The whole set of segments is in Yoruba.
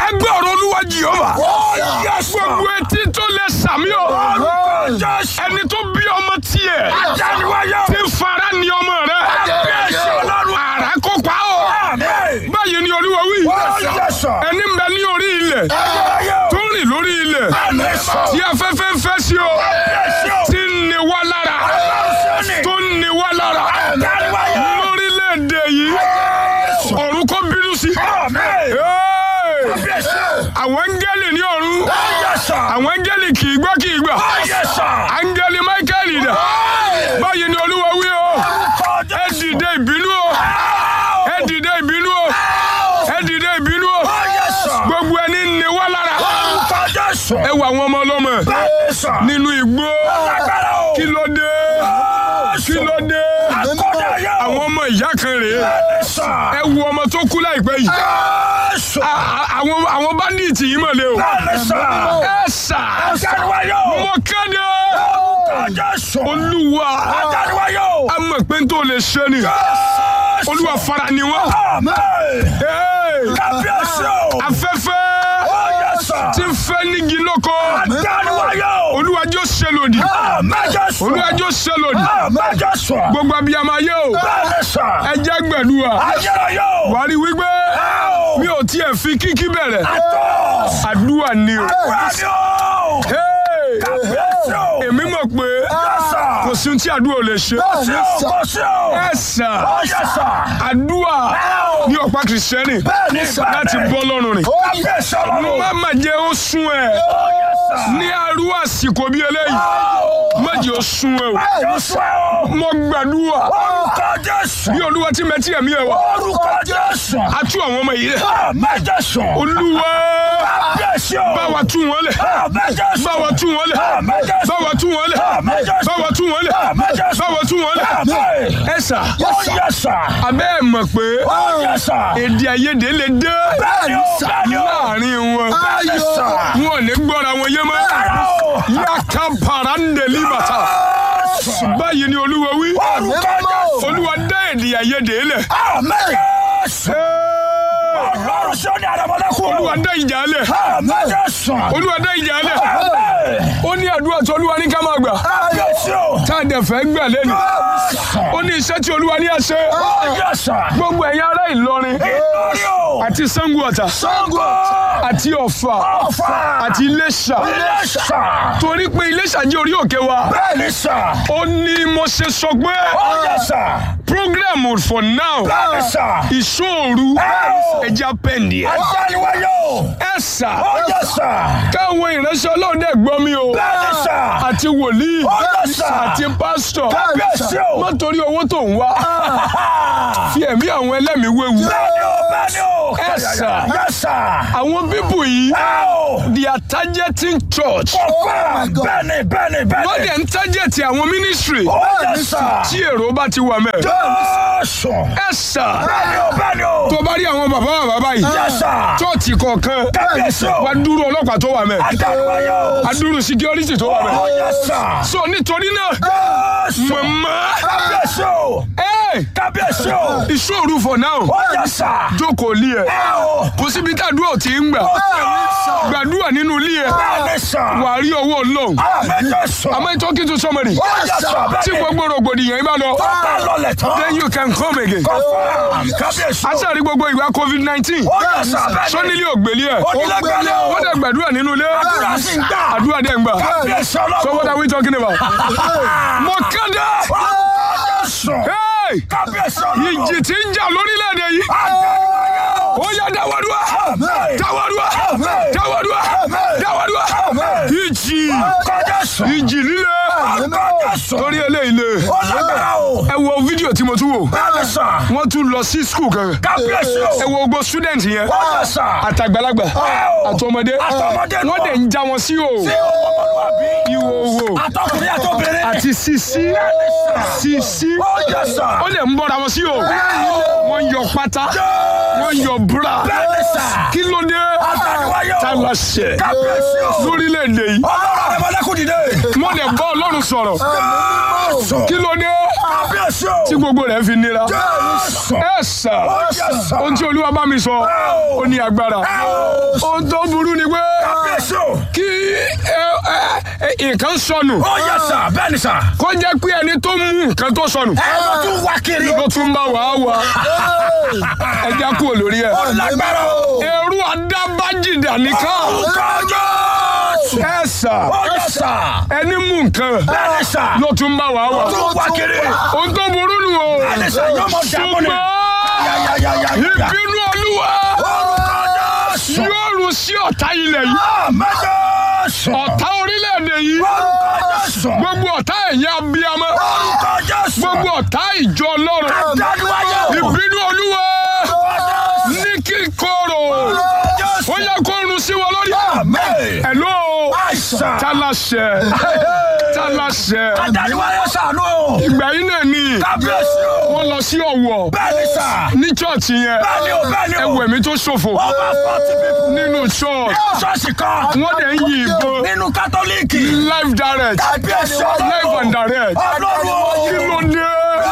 ẹgbẹ́ ọ̀rọ̀ olúwa jehova gbogbo etí tó lè sàmì o ẹni tó bí ọmọ tiẹ̀ tí ń fara ní ọmọ rẹ àrà kó pa o báyìí ni olúwa wí ẹni ń bẹ ní orí ilẹ̀ tó ń rìn lórí ilẹ̀ tí afẹ́fẹ́ ń fẹ́ sí o tí ń ní wá lára tó ń ní wá lára lórílẹ̀‐èdè yìí ọ̀run kò bínú sí. Hey! àwọn áńgẹ́lì ní ọ̀run àwọn áńgẹ́lì kì í gbọ́ kì í gbà áńgẹ́lì Michael dà báyìí ni olúwa wí o ẹ dìde ìbínú o ẹ dìde ìbínú o ẹ dìde ìbínú o gbogbo ẹni ní wá lára ẹ wọ àwọn ọmọ ọlọ́mọ nínú igbó kí ló dé kí ló dé àwọn ọmọ ìyá kan rèé ẹ wo ọmọ tó kú láìpẹ́ yìí A- a- àwọn àwọn bandits yìí mọ̀ lé o ẹ sà mo kéde olúwa a mọ̀ pé n tó lè ṣe ni olúwa fara ni wọ́n Hey! afẹ́fẹ́ tí ń fẹ́ nígi lóko olúwa jọ ṣe lòdì olúwa jọ ṣe lòdì gbogbo abiyamọ ayé o ẹ jẹ́ gbẹ̀dúwà wàá rí wípé mi ò tiẹ̀ fi kíkí bẹ̀rẹ̀ àdúrà ni o Hey! èmi mọ̀ pé kò sí ohun tí àdúrà ò lè ṣe ẹ sà àdúrà ní ọ̀pá kìrìsìtẹ́nì láti bọ́ lọ́rùn rìn má má jẹ́ ó sún ẹ ní arú àsìkò bí eléyìí má jẹ́ ó sún ẹ o mo gbàdúrà bí olúwa tí mẹtí ẹ̀mí ẹ wá a tú àwọn ọmọ yìí rẹ̀ olúwa bá wa tú wọn lẹ̀ bá wa tú wọn lẹ̀ bá wa tú wọn lẹ̀ bá wa tú wọn lẹ̀ bá wa tú wọn lẹ̀ ẹ sà abẹ́ ẹ̀ mọ̀ pé èdè àìyedè lè dé láàrin wọn wọn ò ní gbọ́ra wọn yé mọ́ yàtọ̀ para ń délé bàtà báyìí ni olúwa wí olúwa dá èdè àìyedè lẹ̀ olúwa dá ìjà lẹ̀ olúwa dá ìjà lẹ̀ ó ní àdúrà tí olúwa ní ká máa gbà tá a dẹ̀ fẹ́ gbà lẹ́nu ó ní iṣẹ́ tí olúwa ní àṣẹ gbogbo ẹ̀yin ará Ìlọrin àti Ṣàngó Ọ̀tà àti Ọ̀fà àti Iléṣà torí pé Iléṣà jẹ́ orí òkè wa ó ní mo ṣe sọ pé program for now ìṣòro ẹja pẹ́ǹdì ẹ̀ ẹ̀ sà káwọn ìránṣẹ́ ọlọ́run dẹ̀ gbọ́ mi o àti wòlíì àti pásítọ̀ má torí owó tó ń wá fi ẹ̀mí àwọn ẹlẹ́mìí wéwu ẹ̀ sà àwọn bíbù yìí they are targeting church wọ́n dẹ̀ ń target àwọn ministry tí èrò bá ti wà mẹ́ ẹ̀ sà tó bá rí àwọn bàbá bàbá báyìí chọ́ọ̀tì kọ̀ọ̀kan wá dúró ọlọ́pàá tó wà mẹ́ adúrú security tó wà mẹ́ so nítorí náà màmá ẹ̀ ìṣòro for now jókòó lé ẹ̀ kò síbi tàdúrà tí ń gbà gbàdúrà nínú ilé ẹ̀ wà á rí owó Ọlọ́run am I talking to somebody tí gbogbo rògbòdìyàn yìí bá lọ then you can come again aṣáárí gbogbo ìgbà covid nineteen sọ́nílé ògbélé ẹ̀ wọ́n dẹ̀ gbàdúrà nínú ilé àdúrà dẹ̀ ń gbà so what are we talking about mo kéde hey ìjì tí ń jà lórílẹ̀‐èdè yìí ó yá dáwọ́dúwà dáwọ́dúwà dáwọ́dúwà dáwọ́dúwà ìjì ìjì líle torí eléyìí le ẹ wo fídíò tí mo tún wò wọ́n tún lọ sí skul kan ẹ wo gbogbo student yẹn àtàgbàlagbà àtọmọdé wọ́n dẹ̀ ń já wọn sí o ìhòòhò àti sisi sisi ó lè ń bọ́ra wọn sí o wọ́n yọ pátá wọ́n yọ búra kí ló dé tá a lọ ṣe lórílẹ̀‐èdè yìí mo lè bá ọlọ́run sọ̀rọ̀ kí ló dé Kábíyèsí o. tí gbogbo rẹ̀ fi nira Jésù. ẹ sà Yes, sir. ohun tí olúwa bá mi sọ ó ní agbára ohun tó burú ni pé Kábíyèsí o. kí ẹ, ẹ, ẹ, nǹkan sọnù Ó yẹ sà. Bẹ́ẹ̀ ni sà. kó jẹ́ pé ẹni tó mú nǹkan tó sọnù Ẹ lọ tún wá kiri. ló tún bá wàá wà ẹ já kúrò lórí ẹ. Ó lágbára o. ẹrú adábájìdà nìkan Orúkọ Jésù. ẹ sà Ó yẹ sà. ẹni mú nǹkan Bẹ́ẹ̀ ni sà. ló tún bá wàá wà Tún wá kiri. ohun tó burú nù o Bẹ́ẹ̀ ni sà. Yóò mọ dàbọ̀ ni. Ya, ya, ya, ya, ya. ìbínú olúwa Orúkọ Jésù. yóò rú sí ọ̀tá ilẹ̀ yìí Àmín Jésù. ọ̀tá orílẹ̀-èdè yìí Orúkọ Jésù. gbogbo ọ̀tá ẹ̀yà abiyamọ Orúkọ Jésù. gbogbo ọ̀tá ìjọ ọlọ́run Dániwáyé o. ìbínú olúwa Orúkọ Jésù. ní kíkorò Orúkọ Jésù. ó yẹ kó rún sí wọn lórí. Àmín. Hello Àìsàn. talasẹ talasẹ Dániwáyé ṣàánú o. ìgbà yìí náà ni Kábíyèsí o. wọ́n lọ sí Ọ̀wọ̀ Bẹ́ẹ̀ ni sà. ní chọọchì yẹn Bẹ́ẹ̀ ni o, bẹ́ẹ̀ ni o. ẹwẹ mi tó ṣòfò Over forty people. nínú church Nínú ṣọ́ọ̀ṣì kan. wọ́n dẹ̀ ń yin ìbọn Nínú kátólíìkì. live direct Kábíyèsí live and direct Ọlọ́run kí o. ló dé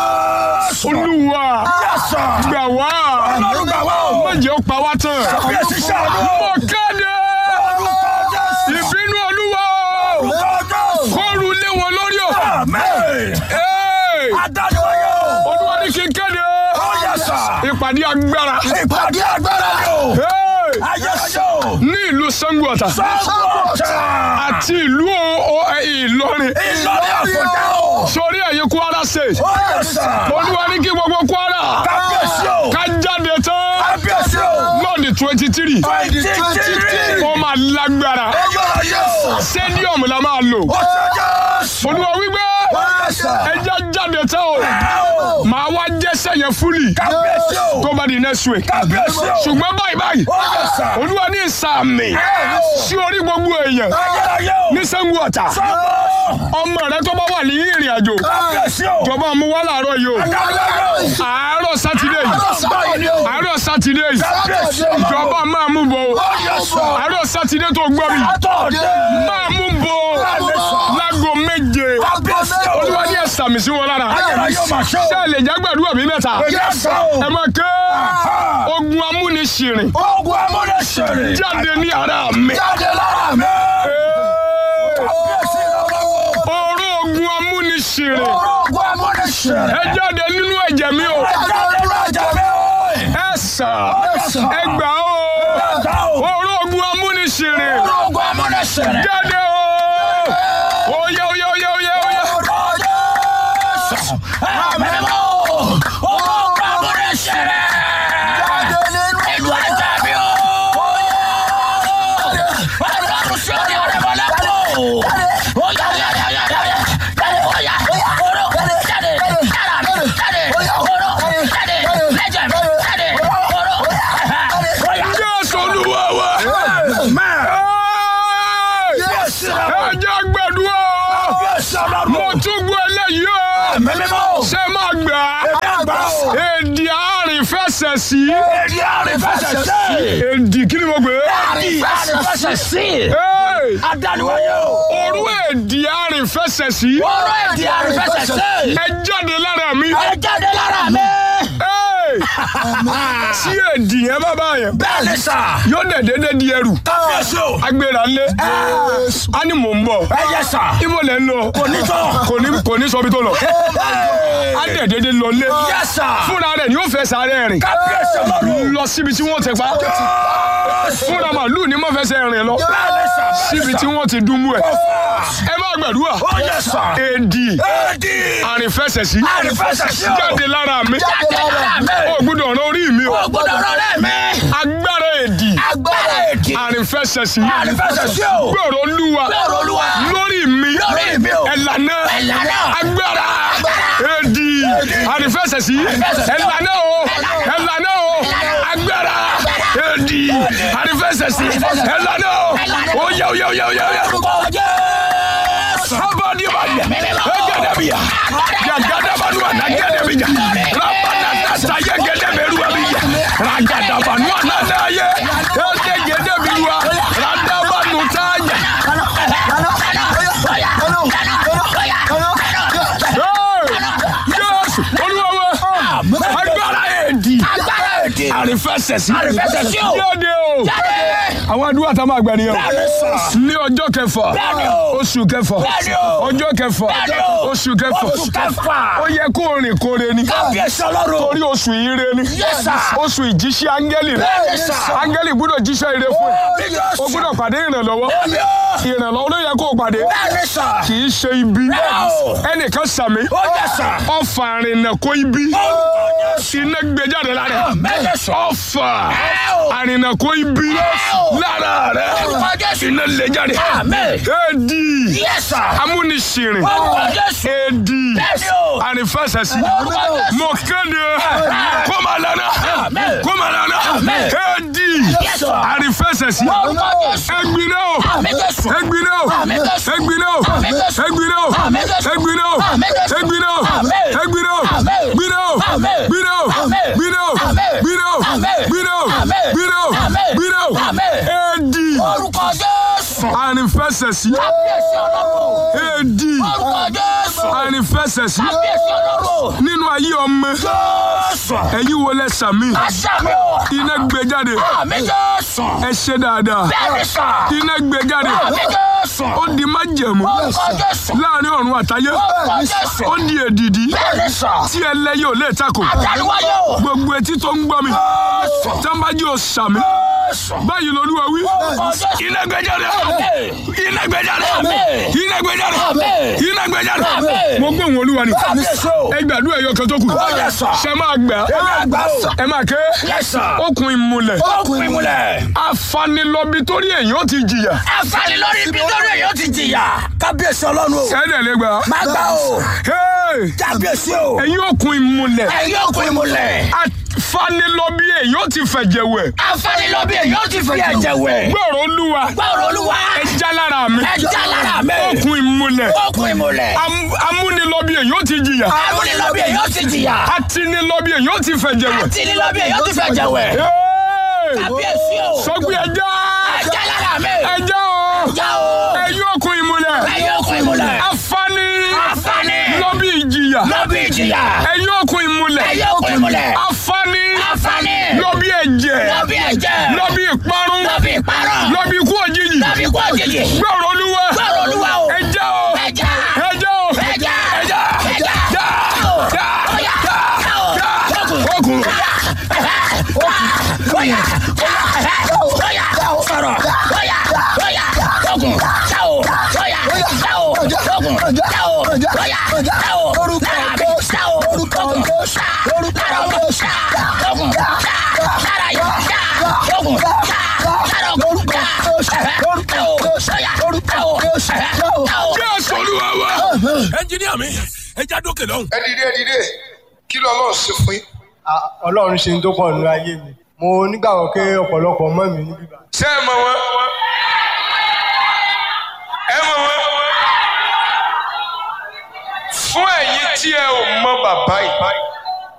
olúwa Yẹ́sà. gbà wá Ọlọ́run gbà wá o. má jẹ́ ó pa wá tán Kábíyèsí ṣàánú. mo kéde Orúkọ Jésù. ìbínú olúwa Orúkọ Jésù. kóru lé wọn lórí o. Àmín. Hey! Adániwáyé o. olúwa ní kí n kéde Ó yẹ́sà. ìpàdé agbára Ìpàdé agbára ni o. Hey! Ayé ṣó. ní ìlú Ṣàngó Ọ̀tà Sọ́kọ̀tà. àti ìlú o- o- ẹ, Ìlọrin Ìlọrin àfọ̀dá o. sórí ẹ̀yìn Kwara State Ó yẹ́sà. olúwa ní kí gbogbo Kwara Kábíyèsí o. ká jáde tán Kábíyèsí o. lọ́ọ̀dì twenty three Twenty three. ó máa lágbára Ọjọ́ yẹ́sà. stadium la máa lò Ó ṣe Jésù. olúwa wípé Ó yẹ́sà. ẹja jáde tán o Ẹ o. màá wá jẹ́sẹ̀ yẹn fúlì Kábíyèsí o. tó bá di next week Kábíyèsí o. ṣùgbọ́n báyìí báyìí Ó yẹ́sà. olúwa ní ìsàmì sí orí gbogbo èèyàn Ayérayé o. ní Ṣàngó Ọ̀tà Sọ́kọ̀. ọmọ rẹ tó bá wà ní ìrìn àjò Kábíyèsí o. jọba mú wá láàárọ̀ yìí o Adániwáyé o. àárọ̀ sátidé yìí Báyìí ni o. àárọ̀ sátidé yìí Kábíyèsí o. ìjọba máa mú bọ̀ o Ó yẹ́sà. àárọ̀ sátidé tó gbọ́ mi Àtọ̀dé. máa mú bọ̀ o láago méje Kábíyèsí o. olúwa ní ẹ̀sàmì sí wọn lára Ayérayé o máa ṣe o. ṣé ẹ lè jẹ́ gbàdúrà bí mẹ́ta Yẹ́sà o. ẹ máa ké ogun amúnisìrìn Ogun amúnisẹ̀rẹ̀. jáde ní ara mi Jáde lára mi. Kábíyèsí lọ́wọ́. oró ogun amúnisìrìn Ogun amúnisẹ̀rẹ̀. ẹ jáde nínú ẹ̀jẹ̀ mi o Jáde lára mi. ẹ sà ẹ gbà o oró ogun amúnisìrìn Ogun amúnisẹ̀rẹ̀. jáde o oyè oyè oyè oyè oyè jésù olúwa wa Ẹ́ẹ̀! ẹ jẹ́ gbàdúrà o mo tún gbọ́ eléyìí o ṣé máa gbà á èdè àárín fẹsẹ̀ sí èdè kí ni mo gbé Ẹ́ẹ̀! Adániwáyé o. orú èdè àárín fẹsẹ̀ sí Ọ̀rọ̀ èdè àrífẹsẹ̀ sí. ẹ jáde lára mi Ẹ jáde lára mi. Ẹ́ẹ̀! tí èdè yẹn bá bá yẹn Bẹ́ẹ̀ ni sà. yóò dẹ̀ dédé di ẹrù Kábíyèsí o. agbèrè ńlẹ̀ á ní mò ń bọ̀ Ẹ yẹ sà. ibo lẹ̀ ń lọ Kò ní tán. kò ní kò ní sọ bí tó lọ á dẹ̀ dédé lọ lé Yẹ sà. fúnra rẹ̀ ni ó fẹ́ sáré rìn Kábíyèsí ọlọ́run. lọ síbi tí wọ́n ti pa fúnra màlúù ni mo fẹsẹ̀ rìn lọ Bẹ́ẹ̀ ni sà. síbi tí wọ́n ti dùnmú ẹ̀ ẹ má gbàdúrà Ó yẹ sà. èdì Èdè. àrìnfẹsẹ̀sí Àrífẹsẹ̀ sí o. jáde lára mi Jáde lára mi. ó gbọ́dọ̀ ọ̀rọ̀ orí mi o Ó gbọ́dọ̀ rọrẹ́ mi. agbára èdì Agbára èdè. àrìnfẹsẹ̀sí Àrífẹsẹ̀ sí o. gbọ́dọ̀ olúwa Gbọ́rọ̀ Olúwa. lórí mi Lórí mi o. ẹ̀lànà Ẹ̀lànà. agbára èdì àrìfẹsẹ̀sí ẹ̀lànà o ẹ̀lànà o agbára èdì àrìfẹsẹ̀sí ẹ̀lànà o oyè oyè oyè oyè oyè. Orúkọ Jésù. Sabadi badi, egedebia, yagadabanua nagedebija, rabanatata yegedeberuabija, ragadabanua nanaye, egegedebirua, radabanutanya. Hey! Jésù fẹsẹ̀ sí. Àrífẹsẹ̀ sí o. jáde o. Jáde. àwọn àdúrà tá a máa gbà nìyẹn. Bẹ́ẹ̀ni sà. ní ọjọ́ kẹfà Bẹ́ẹ̀ni o. oṣù kẹfà Bẹ́ẹ̀ni o. ọjọ́ kẹfà Bẹ́ẹ̀ni o. oṣù kẹfà Oṣù kẹfà. ó yẹ kó rìn kóre ni Kábíyèsí ọlọ́run. torí oṣù ire ni Yes, sir. oṣù ìjíṣẹ́ áńgẹ́lì rẹ Bẹ́ẹ̀ni, sir. áńgẹ́lì gbọ́dọ̀ jíṣẹ́ ire fún ẹ Bẹ́ẹ̀ni, o gbọ́dọ̀ pàdé ìrànlọ́wọ́ Bẹ́ẹ̀ni o. ìrànlọ́wọ́ ló yẹ kó o pàdé Bẹ́ẹ̀ni sà. kì í ṣe ibi Bẹ́ẹ̀ni o. ẹnìkan sàmì Ó yẹ sà. ọfà àrìnà kó ibi iná gbé jáde lára ẹ. Bẹ́ẹ̀ni sà. ọfà Ẹ o. àrìnà kó ibi o. lára rẹ Orúkọ Jésù. iná lè jáde Àmín. éèdì Yes, sir. amúnisìrìn Orúkọ Jésù. éèdì Bẹ́ẹ̀ni o. àrífẹsẹsí Orúkọ Jésù. mo kéde kó máa lana Àmín. kó máa lana Àmín. éèdì Yes, sir. àrífẹsẹsí Orúkọ Jésù. ẹgbinna o Àmín Jésù. ẹgbinna o Àmín Jésù. ẹgbinna o Àmín Jésù. ẹgbinna o Àmín Jésù. ẹgbinna o Àmín Jésù. ẹgbinna o Àmín. ẹgbinna o Àmín. gbinna o Àmín. gbinna o Àmín. gbinna o Àmín. gbinna o Àmín. gbinna o Àmín. gbinna o Àmín. gbinna o Àmín. éèdì Orúkọ Jésù. àrífẹsẹsí Kábíyèsí ọlọ́run. éèdì Orúkọ Jésù. àrífẹsẹsí Kábíyèsí ọlọ́run. nínú ayé ọmọ Jésù. ẹ̀yin wo lẹ sàmì Àṣàmì o. iná gbé jáde Àmì Jésù. ẹ ṣe dáadáa Bẹ́ẹ̀ni sà. iná gbé jáde Àmì Jésù. ó di májẹ̀mú Orúkọ Jésù. láàrin ọ̀run àtayé Orúkọ Jésù. ó di èdìdí Bẹ́ẹ̀ni sà. tí ẹlẹ́yẹ ò lè takò Àtàlùwáyé o. gbogbo etí tó ń gbọ́ mi Jésù. tẹ́ńbájú ò sàmì Jésù. báyìí lolúwa wí Orúkọ Jésù. iná gbé jáde Àmín. iná gbé jáde Àmín. iná gbé jáde Àmín. iná gbé jáde Àmín. mo gbóhùn olúwa ni Kábíyèsí o. ẹ gbàdúrà ẹyọ kan tó kù Yes, sir. ṣe máa gbà Ẹ máa gbà o. ẹ máa ké Yes, sir. okùn ìmùlẹ̀ Okùn ìmùlẹ̀. afanilọ́bi torí èèyàn ti jìyà Àǹfààní lórí ibi lórí èyí ó ti jìyà. Kábíyèsí ọlọ́run o. ẹ̀ẹ́dẹ̀ lè gbà. Má gbà o. Hey! Kábíyèsí o. ẹ̀yin okùn ìmùlẹ̀ Ẹ̀yin okùn ìmùlẹ̀. afanilọ́bi èèyàn ti fẹ̀jẹ̀ wẹ̀ Àǹfààní lórí èyí ó ti fi ẹ̀jẹ̀ wẹ̀. gbọ́rọ̀ olúwa Gbọ́rọ̀ olúwa. ẹja lára mi Ẹja lára mi. okùn ìmùlẹ̀ Okùn ìmùlẹ̀. am- amúnilọ́bi èèyàn ti jìyà Àrùn lórí èyí ó ti jìyà. atinilọ́bi èèyàn ti fẹ̀jẹ̀ wẹ̀. Àti lórí èyí ó ti fi ẹ̀jẹ̀ wẹ̀. Hey! Kábíyèsí o. sọgbí ẹja Ẹja lára mi. ẹja o Ẹja o. ẹ̀yin okùn ìmùlẹ̀ Ẹ̀yin okùn ìmùlẹ̀. afani Àǹfààní. lọ́bi ìjìyà Lórí ìjìyà. ẹ̀yin okùn ìmùlẹ̀ Ẹ̀yin okùn ìmùlẹ̀. afani Àǹfààní. lọ́bi ẹ̀jẹ̀ Lórí ẹ̀jẹ̀. lọ́bi ìparun Lórí ìparun. lọ́bi ikú òjijì Lórí ikú òjijì. gbọ́rọ̀ olúwa Gbọ́rọ̀ olúwa o. ẹja o Ẹja. ẹja o Ẹja. ẹja Ẹja. já já Ọya. já Ọya. já Okùn. okùn Oya! Oya! Sọ̀rọ̀! Oya! Oya! Ogun! Ṣáò! Oya! Ṣáò! Ogun! Ṣáò! Oya! Ṣáò! Lára mi! Ṣáò! Ogun! Ṣá! Lára ọmọ! Ṣá! Ogun! Ṣá! Lára yìí! Ṣá! Ogun! Ṣá! Lára ogun! Ṣá! Ṣáò! Oya! Ṣáò! Ṣáò! jésù olúwa wa. ẹnjiníà mi ẹ já dókè lọ́hùn. ẹ dìde ẹ dìde kí ló lọ́ọ́ ṣe fún yín. Ah, ọlọ́run ṣe ń tó pọ̀ nínú ayé mi mo nígbàgbọ́ pé ọ̀pọ̀lọpọ̀ mọ́ mi níbí bá. ṣé ẹ mọ̀ wọ́n ẹ mọ̀ wọ́n fún ẹ̀yin tí ẹ ò mọ̀ bàbá yìí